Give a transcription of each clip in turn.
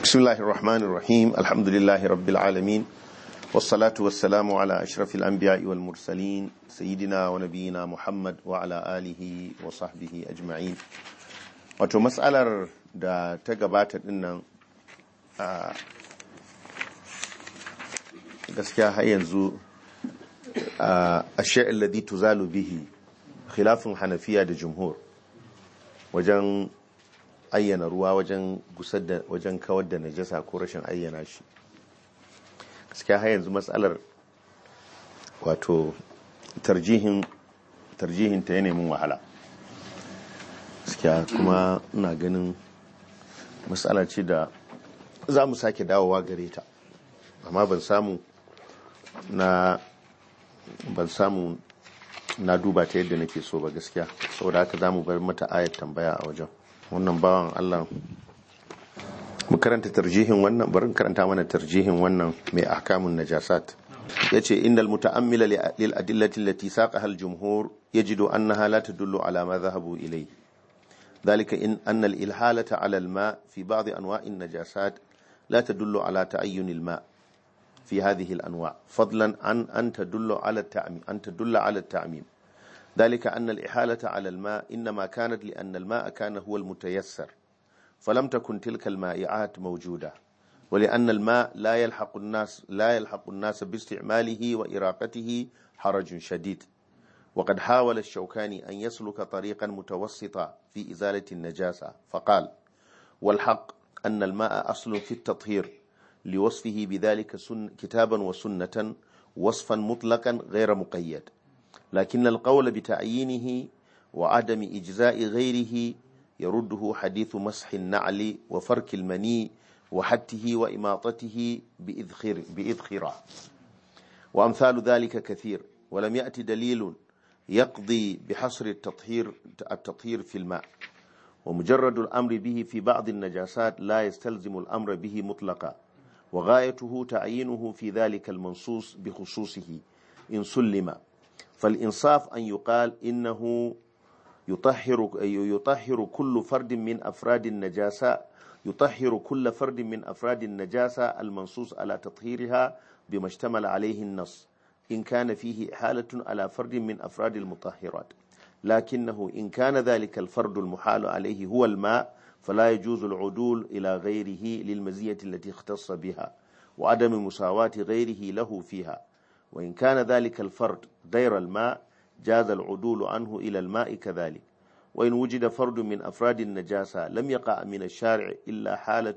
بسم الله الرحمن الرحيم الحمد لله رب العالمين والصلاة والسلام على أشرف الأنبياء والمرسلين سيدنا ونبينا محمد وعلى آله وصحبه أجمعين wato matsalar da ta gabata dinnan a gaskiya har yanzu a shi'in ladi tuzalu bihi khilafin hanafiya da jumhur wajen ayyana ruwa wajen gusar da wajen kawar da najasa ko rashin ayyana shi gaskiya har yanzu matsalar wato tarjihin tarjihin ta yanayin wahala gaskiya kuma ina ganin matsala ce da za mu sake dawowa gare ta amma ban samu na ban samu na duba ta yadda nake so ba gaskiya saboda haka za mu bar mata ayat tambaya a wajen wannan bawan Allah mu karanta tarjihin wannan barin karanta mana tarjihin wannan mai ahkamun najasat yace innal muta'ammila lil adillati allati saqaha al jumhur yajidu annaha la tadullu ala ma dhahabu ilayhi ذلك إن أن الإلحالة على الماء في بعض أنواع النجاسات لا تدل على تعين الماء في هذه الأنواع فضلا عن أن تدل على التعميم أن تدل على التعميم ذلك أن الإحالة على الماء إنما كانت لأن الماء كان هو المتيسر فلم تكن تلك المائعات موجودة ولأن الماء لا يلحق الناس لا يلحق الناس باستعماله وإراقته حرج شديد وقد حاول الشوكاني أن يسلك طريقا متوسطا في إزالة النجاسة فقال والحق أن الماء أصل في التطهير لوصفه بذلك سن كتابا وسنة وصفا مطلقا غير مقيد لكن القول بتعيينه وعدم إجزاء غيره يرده حديث مسح النعل وفرك المني وحته وإماطته بإذخر بإذخرة وأمثال ذلك كثير ولم يأتي دليل يقضي بحصر التطهير التطهير في الماء ومجرد الأمر به في بعض النجاسات لا يستلزم الأمر به مطلقا وغايته تعيينه في ذلك المنصوص بخصوصه إن سلم فالإنصاف أن يقال إنه يطهر يطهر كل فرد من أفراد النجاسة يطهر كل فرد من أفراد النجاسة المنصوص على تطهيرها بما اشتمل عليه النص إن كان فيه إحالة على فرد من أفراد المطهرات لكنه إن كان ذلك الفرد المحال عليه هو الماء فلا يجوز العدول إلى غيره للمزية التي اختص بها وعدم مساواة غيره له فيها وإن كان ذلك الفرد غير الماء جاز العدول عنه إلى الماء كذلك وإن وجد فرد من أفراد النجاسة لم يقع من الشارع إلا حالة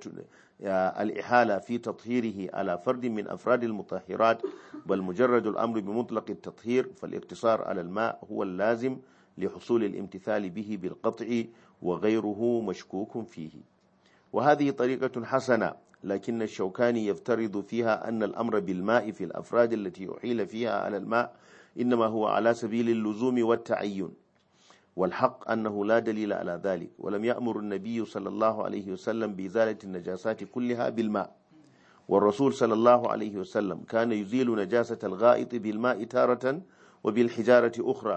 الإحالة في تطهيره على فرد من أفراد المطهرات بل مجرد الأمر بمطلق التطهير فالاقتصار على الماء هو اللازم لحصول الامتثال به بالقطع وغيره مشكوك فيه وهذه طريقة حسنة لكن الشوكاني يفترض فيها أن الأمر بالماء في الأفراد التي أحيل فيها على الماء إنما هو على سبيل اللزوم والتعين والحق أنه لا دليل على ذلك ولم يأمر النبي صلى الله عليه وسلم بإزالة النجاسات كلها بالماء والرسول صلى الله عليه وسلم كان يزيل نجاسة الغائط بالماء تارة وبالحجارة أخرى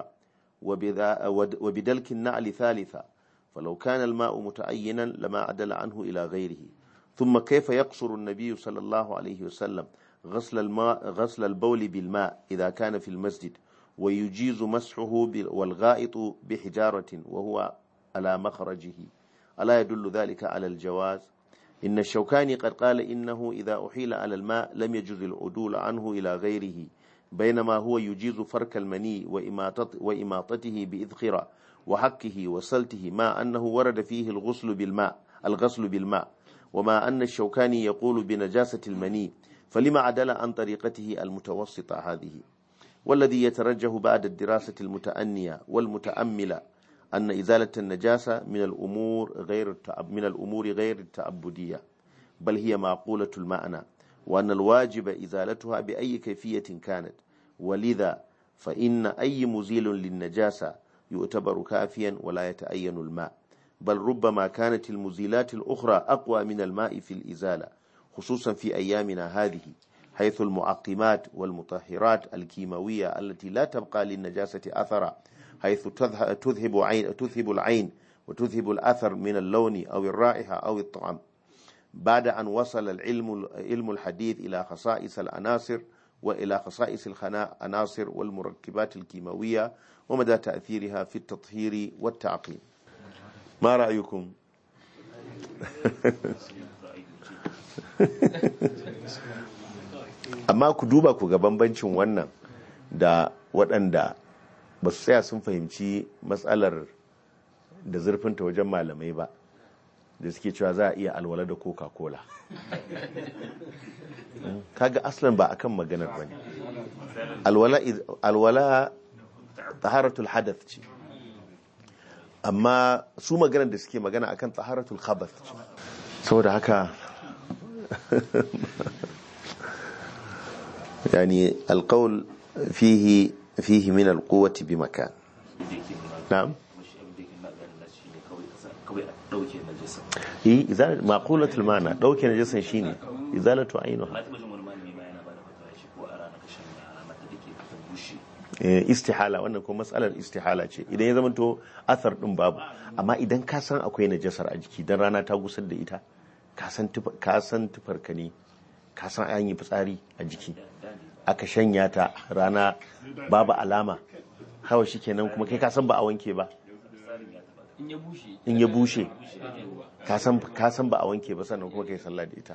وبدلك النعل ثالثة فلو كان الماء متعينا لما عدل عنه إلى غيره ثم كيف يقصر النبي صلى الله عليه وسلم غسل الماء غسل البول بالماء إذا كان في المسجد ويجيز مسحه والغائط بحجارة وهو على مخرجه ألا يدل ذلك على الجواز إن الشوكاني قد قال إنه إذا أحيل على الماء لم يجز العدول عنه إلى غيره بينما هو يجيز فرك المني وإماطته بإذخرة وحكه وسلته ما أنه ورد فيه الغسل بالماء الغسل بالماء وما أن الشوكاني يقول بنجاسة المني فلما عدل عن طريقته المتوسطة هذه والذي يترجح بعد الدراسة المتأنية والمتأملة أن إزالة النجاسة من الأمور غير من الأمور غير التعبدية بل هي معقولة المعنى وأن الواجب إزالتها بأي كيفية كانت ولذا فإن أي مزيل للنجاسة يعتبر كافيا ولا يتأين الماء بل ربما كانت المزيلات الأخرى أقوى من الماء في الإزالة خصوصا في أيامنا هذه حيث المعقمات والمطهرات الكيماوية التي لا تبقى للنجاسة أثرا حيث تذهب, عين تذهب العين وتذهب الأثر من اللون أو الرائحة أو الطعم بعد أن وصل العلم علم الحديث إلى خصائص العناصر وإلى خصائص العناصر والمركبات الكيماوية ومدى تأثيرها في التطهير والتعقيم ما رأيكم؟ amma ku duba ku ga bambancin wannan da waɗanda ba su tsaya sun fahimci matsalar da zurfinta wajen malamai ba da suke cewa za a iya alwala da coca-cola kaga aslan ba akan maganar bane alwala alwala taharatul hadath ce amma su maganar da suke magana akan taharatul khabath ce saboda haka يعني القول فيه فيه من القوة بمكان نعم هي إزالة معقولة المعنى دوكي نجسا شيني إزالة عينها istihala wannan kuma matsalar istihala ce idan ya zama to athar din babu amma idan ka san akwai najasar a jiki dan rana ta gusar da ita ka san tufar ka ne ka san an yi fitsari a jiki aka shanya ta rana babu alama hawa shi kenan kuma kai kasan ba a wanke ba in ya bushe kasan ba a wanke ba sannan kuma kai sallah da ita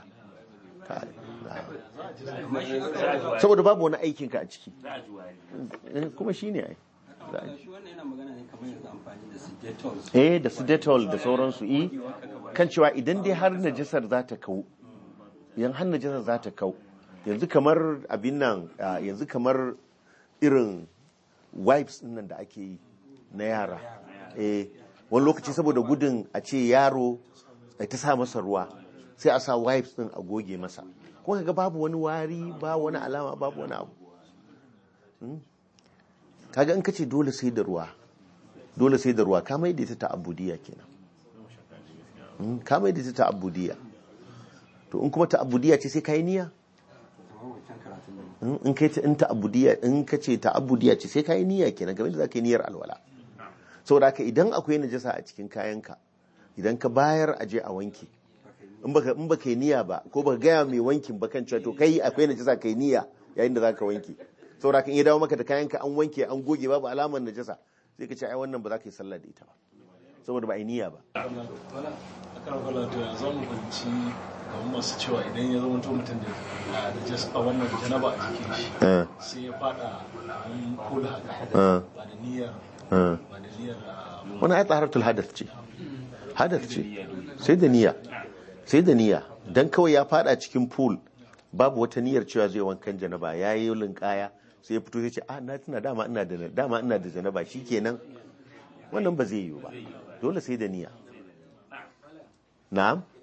saboda babu wani aikinka a ciki kuma shi ne ai eh da su detol da sauransu eh kan cewa idan dai har najasar za ta kau yan har najasar za ta kau yanzu kamar abin nan yanzu kamar irin wipes nan da ake yi na yara eh wani lokaci saboda gudun a ce yaro ta sa masa ruwa sai a sa wipes din a goge masa kuma kaga babu wani wari ba wani alama babu wani abu kaga in kace dole sai da ruwa dole sai da ruwa ka mai da ta ta'abbudiyya kenan ka mai da ta ta'abbudiyya to in kuma ta'abbudiyya ce sai kai niyya in kai in ta'abbudiyya in kace ta'abbudiyya ce sai kai niyya kenan kamar da zaka yi niyyar alwala saboda haka idan akwai najasa a cikin kayanka idan ka bayar aje a wanke in baka in baka yi niyya ba ko baka gaya mai wankin ba kan cewa to kai akwai najasa kai niyya yayin da zaka wanke saboda haka in ya dawo maka da kayanka an wanke an goge babu alamar najasa sai ka ce ai wannan ba za ka yi sallah da ita ba saboda ba a yi niyya ba akan wala to ya zama kwanci kamar masu cewa idan ya zama mutum da da jas a wannan janaba a jikin shi sai ya fada an kula haka ba da niyyar ba da niyyar wani ai taharatul hadath ce hadath ce sai da niyya sai da niyya dan kawai ya fada cikin pool babu wata niyyar cewa zai wankan janaba yayi linkaya sai ya fito sai ce ah na tuna dama ina da dama ina da janaba shikenan wannan ba zai yiwu ba dole sai da niyya na'am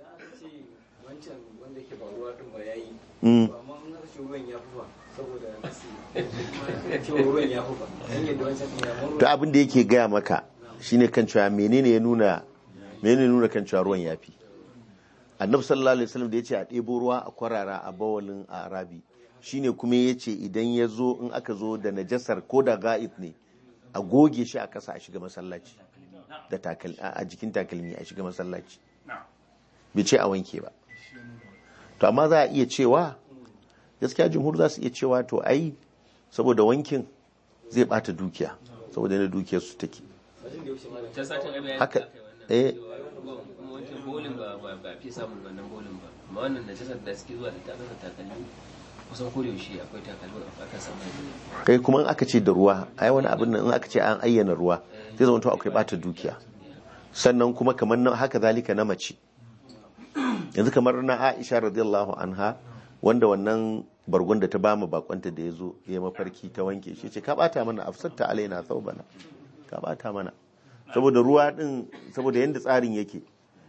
to abin da yake gaya maka shine kan cewa menene ya nuna menene nuna kan cewa ruwan yafi annabi sallallahu alaihi wasallam da yace a ɗebo ruwa a kwarara a bawalin a arabi shine kuma yace idan ya zo in aka zo da najasar ko da ga'id ne a goge shi a kasa a shiga masallaci da takalmi a jikin takalmi a shiga masallaci bai ce a wanke ba to amma za a iya cewa gaskiya jumhur za su iya cewa to ai saboda wankin zai bata dukiya saboda yana dukiyar su take haka eh bolin ba ba fi samun wannan bolin ba amma wannan najasar da suke zuwa da ta kasa takalmi kusan ko yaushe akwai takalmin a aka samu kai kuma in aka ce da ruwa ai wani abin nan in aka ce an ayyana ruwa zai zama to akwai bata dukiya sannan kuma kamar nan haka zalika na mace yanzu kamar na Aisha radiyallahu anha wanda wannan bargon da ta bama bakonta da ya zo ya mafarki ta wanke shi ce ka bata mana afsatta alaina thawbana ka bata mana saboda ruwa din saboda yanda tsarin yake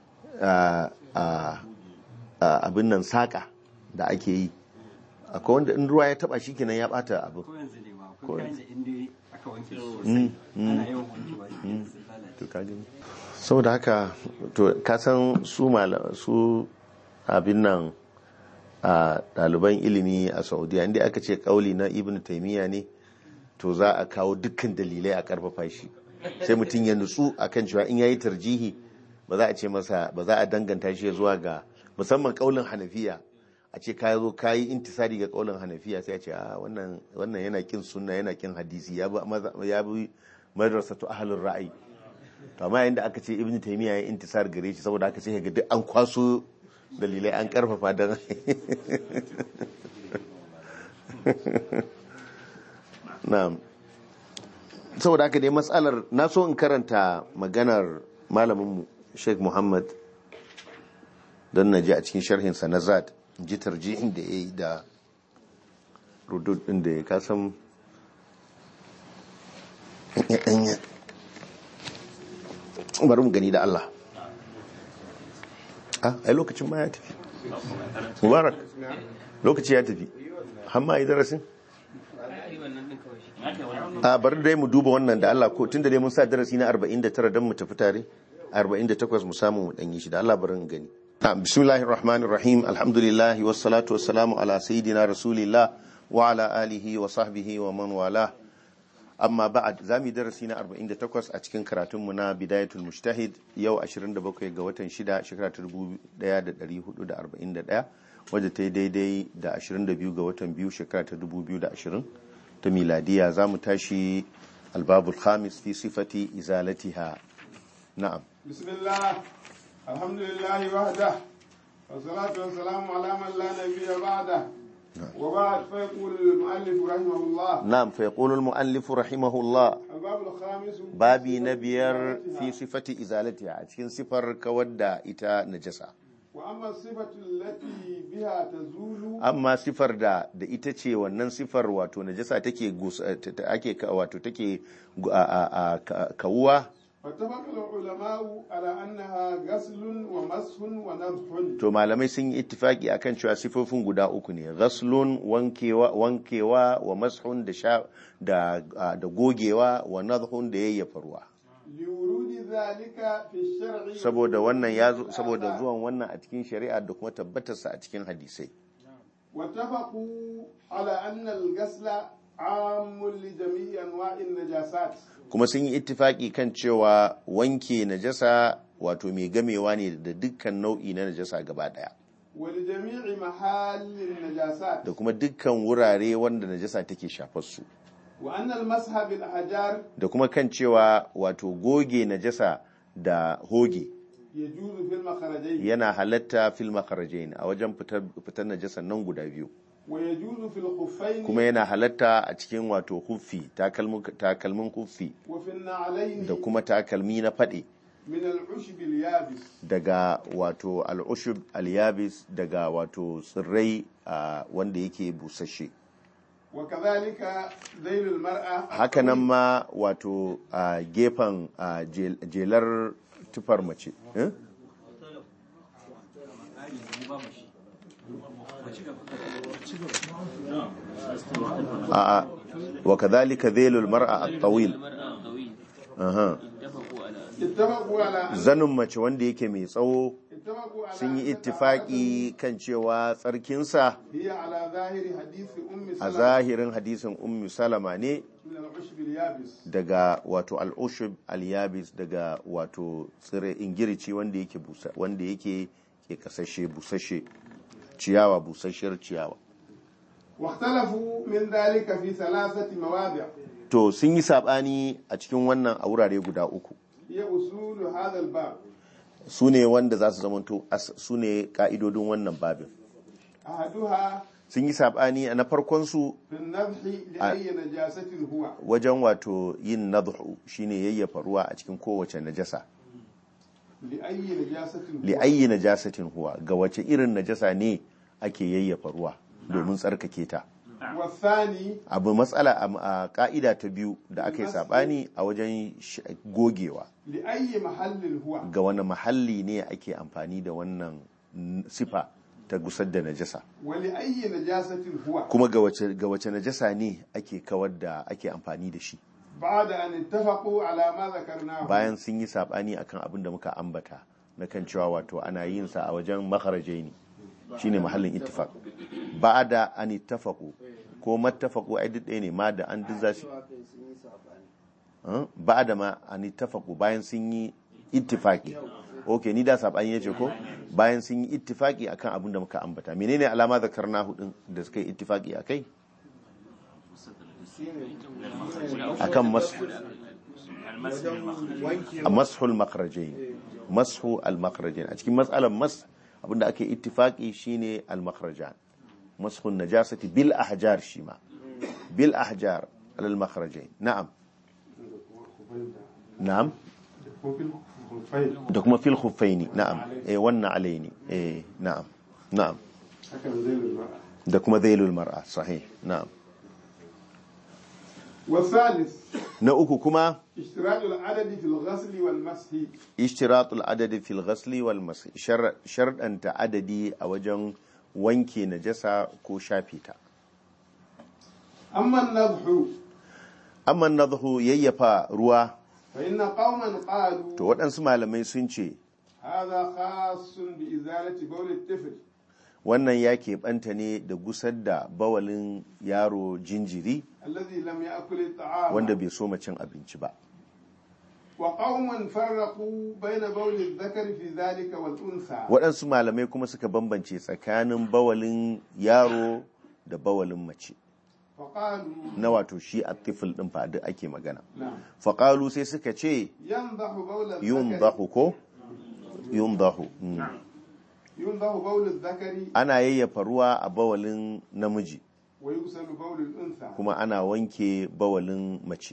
abin nan saka da ake yi akwai wanda in ruwa ya taba shi kenan ya bata abin ko yanzu inda aka wanke sosai ana yawan wankewa to ka gani saboda haka to ka san su su abin nan a ɗaliban ilimi a saudiya inda aka ce kauli na ibn taimiyya ne to za a kawo dukkan dalilai a karfafa shi sai mutum ya nutsu akan cewa in yayi tarjihi ba za a ce masa ba za a danganta shi zuwa ga musamman kaulin hanafiya a ce ka zo ka yi intisari ga kaulin hanafiya sai a ce a wannan wannan yana kin sunna yana kin hadisi ya bi maza- ya bi madrasatu ahlur ra'ayi to amma yayin da aka ce ibnu taymiya ya intisar gare shi saboda aka ce ga duk an kwaso dalilai an karfafa dan na'am saboda haka dai matsalar na so in karanta maganar malaminmu sheikh muhammad don na ji a cikin sharhinsa na zad ji tarjihin da ya yi da rudud din da ya kasan bari mu gani da Allah a ai lokacin ma ya tafi mubarak lokaci ya tafi hamma yi darasin ai wannan din kawai shi a bari dai mu duba wannan da Allah ko tunda dai mun sa darasi na 49 don mu tafi tare 48 mu samu mu danyi shi da Allah bari in gani na'am bismillahir rahmanir rahim alhamdulillah wassalatu wassalamu ala sayidina rasulillah wa ala alihi wa sahbihi wa man wala amma ba'ad zamu yi darasi na 48 a cikin karatun mu na bidayatul mujtahid yau 27 ga watan 6 shekara ta 1441 wadda ta yi daidai da 22 ga watan biyu shekara ta 2020 ta miladiya za mu tashi albabul khamis fi sifati izalatiha na'am بسم الله الحمد لله وحده والصلاة والسلام على من لا نبي بعده وبعد فيقول المؤلف رحمه الله na'am fa yaqulu al muallif rahimahullah الباب الخامس babi na biyar fi sifati izalatiha a cikin sifar kawar da ita najasa وأما الصفة التي بها تزول amma sifar da da ita ce wannan sifar wato najasa take gus- ta- ta- ake ka- wato take gu- a- a- a- ka- kawuwa فاتفق العلماء على أنها غسل ومسح ونضح to malamai sun yi ittifaki akan cewa sifofin guda uku ne ghaslun wankewa wankewa wa mashun da sha da da gogewa wa nadhun da yayyafa ruwa لورود ذلك في الشرع saboda wannan ya zo saboda zuwan wannan a cikin shari'a da kuma tabbatarsa a cikin hadisai واتفقوا على أن الغسل عام لجميع أنواع النجاسات kuma sun yi ittifaki kan cewa wanke najasa wato mai gamewa ne da dukkan nau'i na najasa gaba daya ولجميع محال النجاسات da kuma dukkan wurare wanda najasa take shafar su وأن المسح بالأحجار da kuma kan cewa wato goge najasa da hoge يجوز في المخرجين yana halatta fil makharajain a wajen fitar fitar najasan nan guda biyu ويجوز في الخفين kuma yana halatta a cikin wato huffi takalmin takalmin huffi وفي النعلين da kuma takalmi na fade من العشب اليابس daga wato al'ushub al-yabis daga wato tsirrai a wanda yake busasshe وكذلك ذيل المرأة hakanan ma wato a gefen a jel- jelar tufar mace eh? a wa kadhalika dhailul mar'a at-tawil mar'a qawi aha ittafaqu ala اتفقوا على أن zanin mace wanda yake mai tsawo اتفقوا على sun yi أن ittifaki kan cewa tsarkinsa هي على ظاهر حديث أم a سلمة zahirin hadisin ummu salama ne من العشب اليابس daga wato al'ushub al-yabis daga wato tsire ingirici wanda yake busa wanda yake ke kasashe busashe ciyawa busasshiyar ciyawa واختلفوا من ذلك في ثلاثة مواضع to sun yi sabani a cikin wannan a wurare guda uku هي أصول هذا الباب su ne wanda za su zamanto as- su ne ka'idodin wannan babin أحدها sun yi sabani a na farkon su في النضح لأي نجاسة هو wajen wato yin nadhu shine yayyafa ruwa a cikin kowace najasa لأي نجاسة li هو ayyi najasatin huwa ga wace irin najasa ne ake yayyafa ruwa domin tsarkake ta والثاني abu matsala a- a ka'ida ta biyu da aka yi sabani a wajen sh- gogewa لأي محل هو ga wani mahalli ne ake amfani da wannan n- sifa ta gusar da najasa ولأي نجاسة هو kuma ga wace ga wace najasa ne ake kawar da ake amfani da shi بعد أن اتفقوا على ما ذكرناه bayan sun yi sabani akan abin da muka ambata na kan cewa wato ana yin sa a wajen makharajaini shine mahallin ittifaq ba'da an ittafaqu ko mattafaqu ai duk ɗaya ne ma da an duk zasu ba'da ma an ittafaqu bayan sun yi ittifaqi ok ni da sabani yace ko bayan sun yi ittifaki akan abin da muka ambata menene alama zakarna hudun da suka yi ittifaki akai akan mas mashul makhrajain mashu al makhrajain a cikin matsalar mas abinda ake ittifaki shine al makhrajan mashun najasati bil ahjar shima bil ahjar al makhrajain na'am na'am da kuma fil khuffaini na'am eh wannan alaini eh na'am na'am da kuma zailul mar'a sahih na'am والثالث na uku kuma اشتراط العدد في الغسل والمسح ishtiratul adadi fil ghasli wal masih sharɗanta adadi a wajen wanke najasa ko shafe ta أما النضح amma nadhu yayyafa ruwa فإن قوما قالوا to waɗansu malamai sun ce هذا خاص بإزالة بول الطفل wannan ya keɓanta ne da gusar da bawalin yaro jinjiri الذي لم يأكل الطعام wanda bai so cin abinci ba وقوم فرقوا بين بول الذكر في ذلك والأنثى waɗansu malamai kuma suka bambance tsakanin bawalin yaro da bawalin mace فقالوا na wato shi a tifil ɗin fa duk ake magana نعم faƙalu sai suka ce ينضح بول yun الذكر ko yun mm. ينضح بول الذكر ana yayyafa ruwa a bawalin namiji ويغسل بول الأنثى kuma ana wanke bawalin mace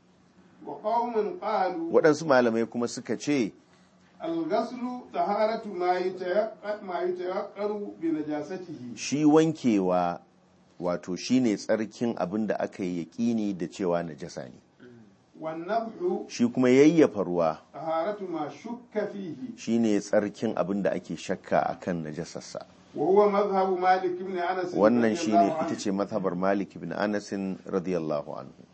وقوم قالوا waɗansu malamai kuma suka ce الغسل طهارة ما يتيقن ما يتيقن بنجاسته shi wankewa wato shine tsarkin abin da aka yi yaƙini da cewa najasa ne والنضح shi kuma yayyafa ruwa طهارة ما شك فيه shine tsarkin abin da ake shakka akan najasarsa وهو مذهب مالك بن أنس wannan رضي shine الله عنه. ita ce mazhabar Malik ibn Anas radiyallahu anhu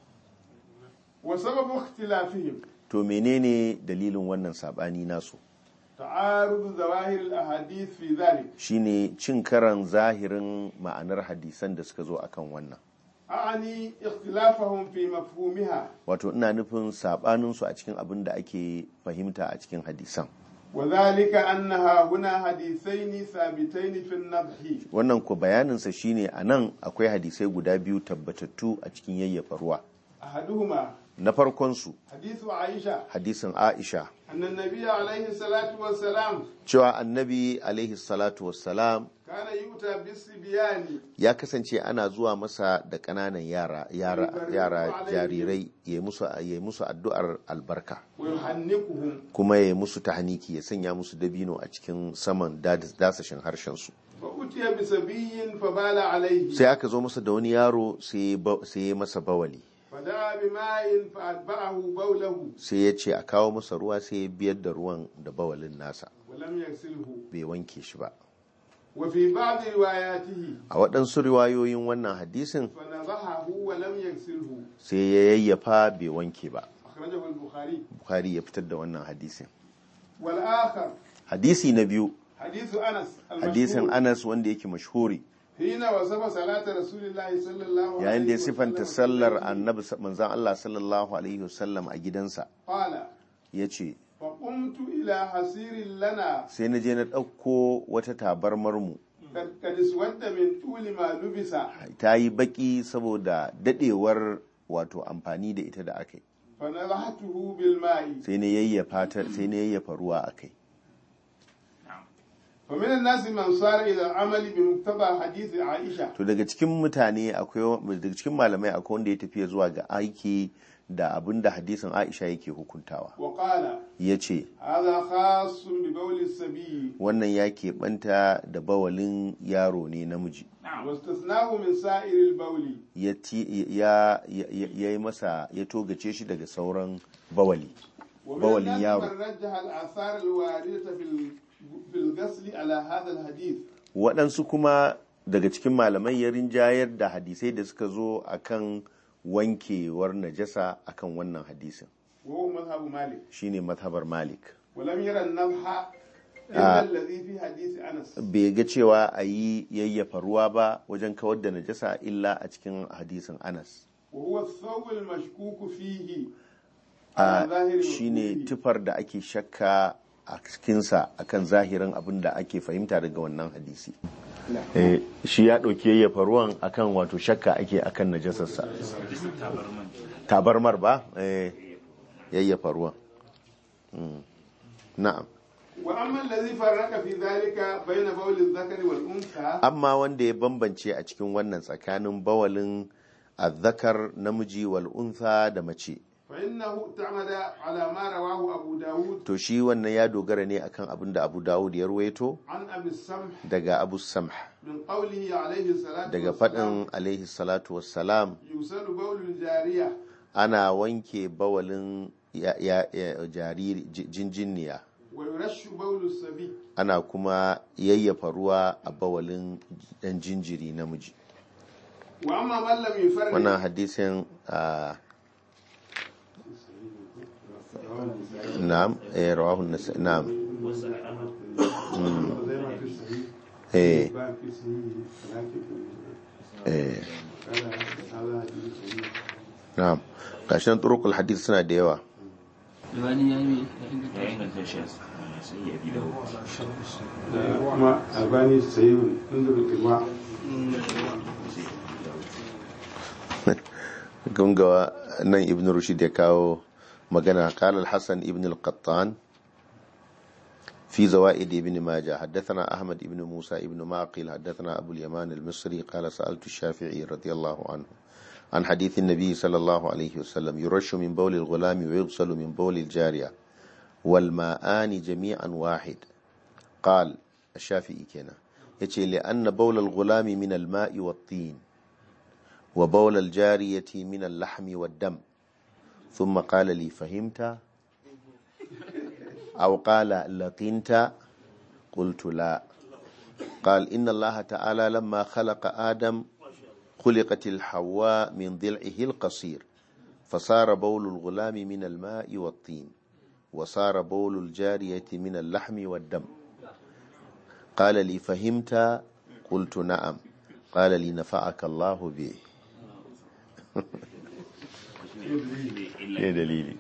وسبب اختلافهم to menene dalilin wannan sabani nasu تعارض ظواهر الأحاديث في ذلك shine cin karan zahirin ma'anar hadisan da suka zo akan wannan أعني اختلافهم في مفهومها wato ina nufin sabaninsu a cikin abin da ake fahimta a cikin hadisan وذلك أنها هنا حديثين ثابتين في النضح wannan ku bayaninsa shine a nan akwai hadisai guda biyu tabbatattu a cikin yayyafa ruwa أحدهما na farkonsu حديث عائشة hadisin aisha أن النبي عليه الصلاة والسلام cewa annabi alaihi salatu wassalam كان يؤتى بالصبيان ya kasance ana zuwa masa da ƙananan yara yara yara jarirai ya musu ya musu addu'ar albarka ويحنكهم kuma ya musu tahniki ya sanya musu dabino a cikin saman das- dasashin harshen su فأتي بصبي فبال عليه sai aka zo masa da wani yaro sai ya ba- sai ya masa bawali فدعا بماء فأتبعه بوله sai ya ce a kawo masa ruwa sai ya biyar da ruwan da bawalin nasa ولم يغسله bai wanke shi ba وفي بعض رواياته a waɗansu riwayoyin wannan hadisin فنضحه ولم يغسله sai ya yayyafa bai wanke ba أخرجه البخاري bukhari ya fitar da wannan hadisin والآخر hadisi na biyu حديث أنس hadisin المشهور anas wanda yake mashhuri حين وصف صلاة رسول الله صلى الله عليه yayin da ya وسلم sifanta في sallar بيته، annabi manzan Allah sallallahu alaihi wasallam a gidansa قال ya ce فقمت إلى حسير لنا sai na je na ɗauko wata tabarmar mu قد قد اسود من طول ما لبس ta yi baki saboda dadewar wato amfani da ita da aka yi فنضحته بالماء sai na yayyafa ta sai na yayyafa ruwa a kai ومن الناس من صار إلى العمل بمقتضى حديث عائشة to daga cikin mutane akwai daga cikin malamai akwai wanda ya tafiya zuwa ga aiki da abin da hadisin Aisha yake hukuntawa وقال ya ce هذا خاص ببول السبي wannan ya keɓanta da bawalin yaro ne namiji واستثناه من سائر البول ya ti- ya ya ya yi masa ya togace shi daga sauran bawali ومن بول الناس يارو. من رجح الآثار الواردة في ال- في الغسل على هذا الحديث waɗansu kuma daga cikin malamai ya rinjayar da hadisai da suka zo akan wankewar najasa akan wannan hadisin وهو مذهب مالك shine mazhabar malik ولم يرى النضح إلا الذي في حديث أنس bai ga cewa a yi yayyafa ruwa ba wajen kawar da najasa illa a cikin hadisin anas وهو الثوب المشكوك فيه a على ظاهر shine مفهومه. tufar da ake shakka a cikinsa akan zahirin abin da ake fahimta daga wannan hadisi Eh, shi ya ɗauki yayyafa ruwan akan wato shakka ake akan najasarsa tabarmar ba eh, yayyafa ruwan Mm. na'am وأما الذي فرق في ذلك بين بول الذكر والأنثى amma wanda ya bambance a cikin wannan tsakanin bawalin azzakar namiji wal untha da mace فإنه اعتمد على ما رواه أبو داود to shi wannan ya dogara ne akan abin da Abu Dawud ya ruwaito عن أبي السمح daga Abu Samh من قوله عليه الصلاة daga والسلام faɗin alaihi salatu wassalam يوصل بول الجارية ana wanke bawalin ya, ya, ya, jariri ji- jinjiniya ويرش بول الصبي ana kuma yayyafa ruwa a bawalin dan jinjiri namiji وأما من لم يفرق wannan hadisin ah, na'am eh rawahu an-Nasa- na'am Mm, eh eh na'am gashin turukul hadith suna da yawa Albani ya yi ya inganta shi sai ya bi da kuma albani sayi inda rukiwa gungawa nan ibn rushd ya kawo magana qala al-hasan ibn al-qattan في زوائد ابن ماجه حدثنا أحمد ابن موسى ابن معقل حدثنا أبو اليمان المصري قال سألت الشافعي رضي الله عنه عن حديث النبي صلى الله عليه وسلم يرش من بول الغلام ويغسل من بول الجارية والماءان جميعا واحد قال الشافعي كنا يتي لأن بول الغلام من الماء والطين وبول الجارية من اللحم والدم ثم قال لي فهمت أو قال لقنت قلت لا قال إن الله تعالى لما خلق آدم خلقت الحواء من ضلعه القصير فصار بول الغلام من الماء والطين وصار بول الجارية من اللحم والدم قال لي فهمت قلت نعم قال لي نفعك الله به ايه دليلي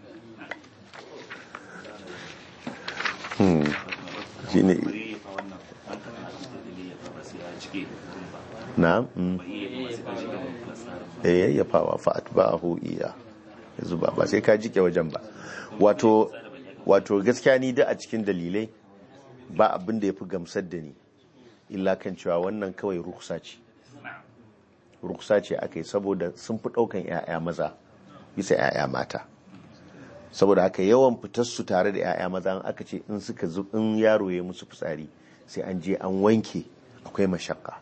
Hmm. shine bari ya fa wannan an ka ta da ya fa ba sai ya cike gurin ba na'am mm. ba iya ba sai ka shiga fasara eh yayyafawa fa atba'ahu iya yanzu ba ba sai ka jike wajen ba wato wato gaskiya ni da a cikin dalilai ba abin da yafi gamsar da ni illa kan cewa wannan kawai ruksa ce ruksa ce akai saboda sun fi daukan yaya maza bisa yaya mata saboda haka yawan fitar su tare da yaya maza in aka ce in suka zu in yaro ya musu fitsari sai an je an wanke akwai mashakka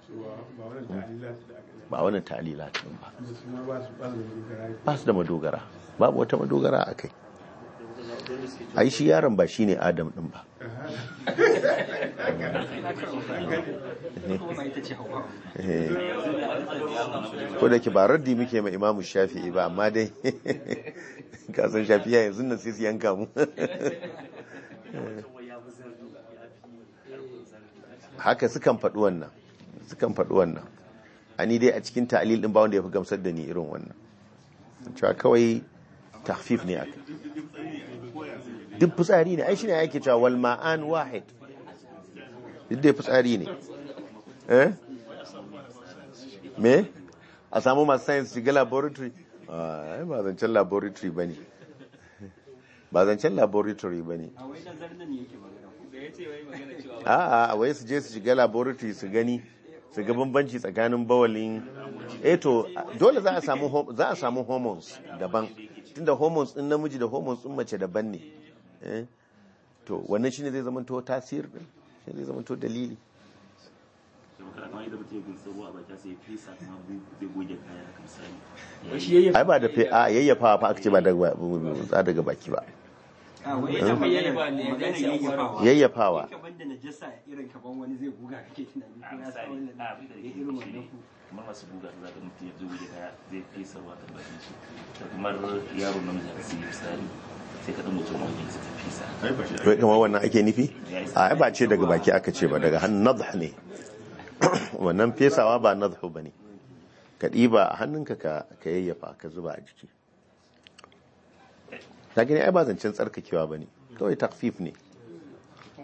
ba wannan ta'alila din ba ba su da madogara babu wata madogara a kai ai shi yaron ba shine adam din ba kuma ita ce hawa Eh. ko da ke ba raddi muke ma imamu shafi'i ba amma dai kasan shafi'a yanzu nan sai su yanka mu haka sukan faɗi wannan sukan faɗi wannan ani dai a cikin ta'alil din ba wanda ya fi gamsar da ni irin wannan cewa kawai tahfif ne aka duk fitsari ne ai shine yake cewa wal ma'an wahid duk dai fitsari ne eh me a samu masu science shiga laboratory ai ba zancen laboratory ba ne ba zancen laboratory ba ne a wai nazar nan yake magana da ya ce wai magana cewa a'a a wai su je su shiga laboratory su gani su ga bambanci tsakanin bawalin eh to dole za a samu ho- za a samu hormones daban tunda hormones din namiji da hormones din mace daban ne eh to wannan shine zai zama to tasir din shine zai zama to dalili kuma kana kamar yadda mutum ya gunsa ruwa a baki sai ya fesa kuma zai goge kaya haka misali wai shi yayyafa ai ba da fe a yayyafa fa aka ce ba daga ba daga baki ba a wai Eh? ita magana Yayyafa ne, magana sai a yayyafawa yayyafawa kaban da najasa irin kaban wani zai buga kake tunani a ko ya sa misali wannan a abin da ya yake irin shi wannan ne ku kamar masu buga su zaka mutum ya zo goge kaya zai fesa ruwa kan bakin shi da kamar yaro namiji haka sai ya fitsari sai ka dan mutum wani sai ka fesa to kamar wannan ake nufi a ai ba ce daga baki aka ce ba daga hannun nadh ne wannan fesawa ba nadhu bane ka ɗiba a hannunka ka ka yayyafa ka zuba a jiki ta gani ai ba zancen tsarkakewa bane kawai takfif ne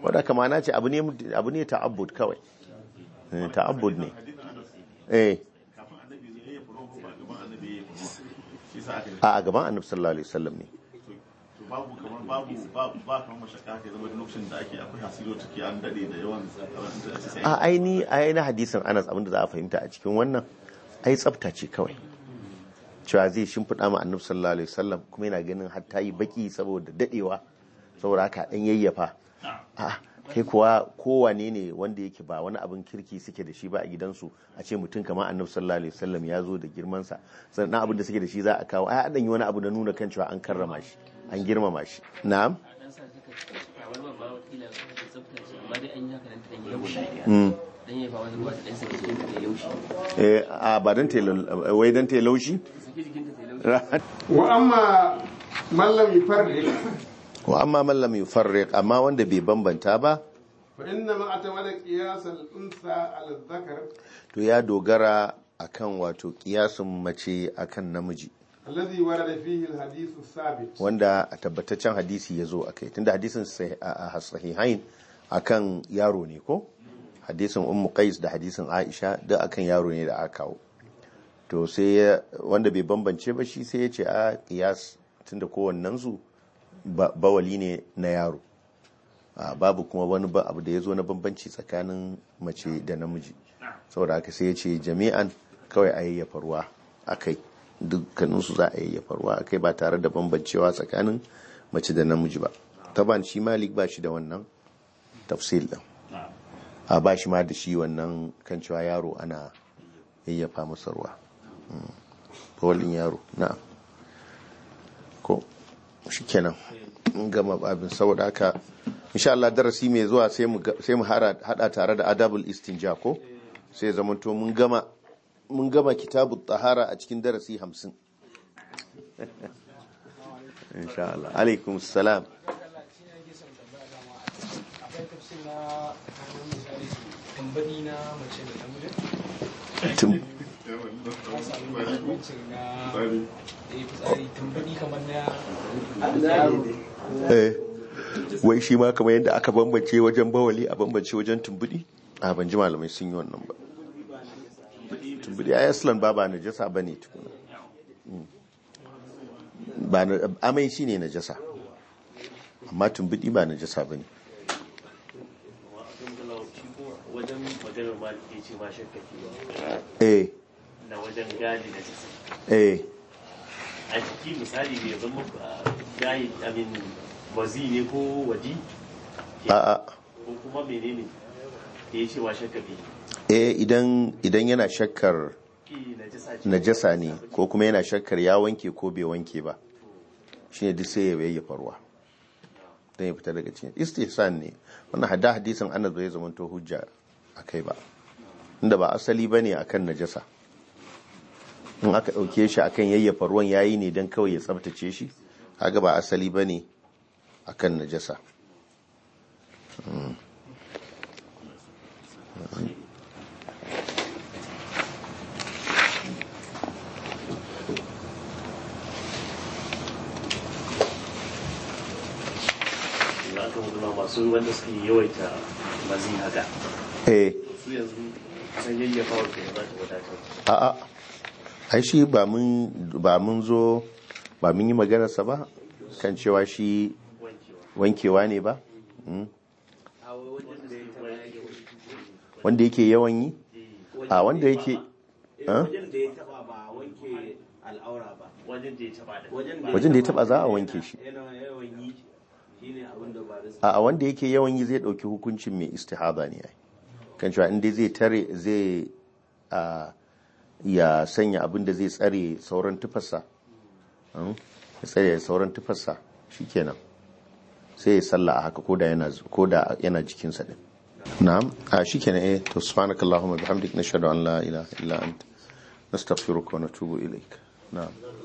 wadda kama na ce abu ne abu ne ta'abbud kawai Eh, ta'abbud ne eh kafin annabi ne ya furo ba gaban annabi ya furo shi sa aka yi a a gaban annabi sallallahu alaihi wasallam ne to babu kamar babu ba ba kamar mashaka ke zama lokacin da ake akwai hasilo take an dade da yawan da ake sai a aini aini hadisin Anas abinda za a fahimta a cikin wannan ai tsafta ce kawai cewa zai shimfiɗa ma annabi sallallahu alaihi wasallam kuma yana ganin har ta yi baki saboda dadewa saboda haka dan yayyafa a kai kuwa kowane ne wanda yake ba wani abin kirki suke da shi ba a gidansu a ce mutum kamar annabi sallallahu alaihi wasallam ya zo da girmansa sannan abin da suke da shi za a kawo ai adan yi wani abu da nuna kan cewa an karrama shi an girmama shi na'am a dan sa saka a wani babba wakila ta tsafta ce amma dai an yi haka nan ta dan yi laushi Mm. dan yi ba wani ruwa ta dan saki jikinta ta yi laushi eh a ba dan telo wai dan telaushi saki jikinta ta yi laushi وأما من لم يفرق wa amma man lam yufarriq amma wanda bai bambanta ba فإنما اعتمد قياس الأنثى على الذكر to ya dogara akan wato kiyasin mace akan namiji الذي ورد فيه الحديث الثابت wanda a tabbataccen hadisi ya zo akai tunda hadisin sahih- a a sahihain akan yaro ne ko hadisin ummu qais da hadisin aisha duk akan yaro ne da aka kawo to sai ya- wanda bai bambance ba shi sai ya ce a kiyas tunda kowannen su ba- bawali ne na yaro a babu kuma wani ba abu da ya zo na bambanci tsakanin mace da namiji saboda haka sai ya ce jami'an kawai a yayyafa ruwa a kai dukkaninsu za a yayyafa ruwa a kai ba tare da bambancewa tsakanin mace da namiji ba taban shi malik ba shi da wannan tafsil din a ba shi ma da shi wannan kan cewa yaro ana yayyafa masa ruwa Mm. bawalin yaro na ko shi kenan mun gama babin saboda haka insha Allah darasi mai zuwa sai mu ga- sai mu hara- hada tare da adabul istinja ko sai zamanto mun gama mun gama kitabut tahara a cikin darasi 50 insha Allah alaikum salam akwai tafsir na kamar misali tambari na mace da namiji Tum- ka samu bambancin na da ya fitsari tambari kamar na yaro eh wai shi ma kamar yadda aka bambance wajen bawali a bambance wajen tumbudi a ban ji malamai sun yi wannan ba tumbudi a yaslan ba ba najasa ba ne tukuna Mm. ba na amai shi ne najasa amma tumbudi ba najasa ba ne wajen maganar ma da ce ma shakka ke ba eh na wajen gadi da jisa eh a jiki misali bai zama a gayi amin mazi ne ko waji a'a ko kuma menene da ya ce wa shakka ke eh idan idan yana shakkar ki na jisa ce najasa ne ko kuma yana shakkar ya wanke ko bai wanke ba shine duk sai ya yayyafa ruwa don ya fita daga cikin istihsan ne wannan hada hadisin anas bai zama to hujja akai ba inda ba asali bane akan najasa in aka dauke shi akan yayyafa ruwan yayi ne dan kawai ya tsaftace shi kaga ba asali bane akan najasa Mm. za ka mutu masu wanda suke yawaita mazi haka eh su yanzu san yayyafa wa kai za ta wadatar a'a ai shi ba mun ba mun zo ba mun yi maganarsa ba kan cewa shi wankewa wankewa ne ba Mm. wanda yake yawan yi a wanda yake Ah? wajen da ya taba ba wanke al'aura ba wajen da ya taba da wajen da ya taba za a wanke shi yana yawan yi shine abin da ba da a wanda yake yawan yi zai dauki hukuncin mai istihada ne ai kan cewa inda zai tare zai a ya sanya abin da zai tsare sauran tufarsa Mm? ya tsare sauran tufarsa shikenan sai ya salla a haka koda yana koda yana jikinsa din na'am a shikenan eh to subhanakallahumma bihamdik nashhadu an la ilaha illa anta nastaghfiruka wa natubu ilaik na'am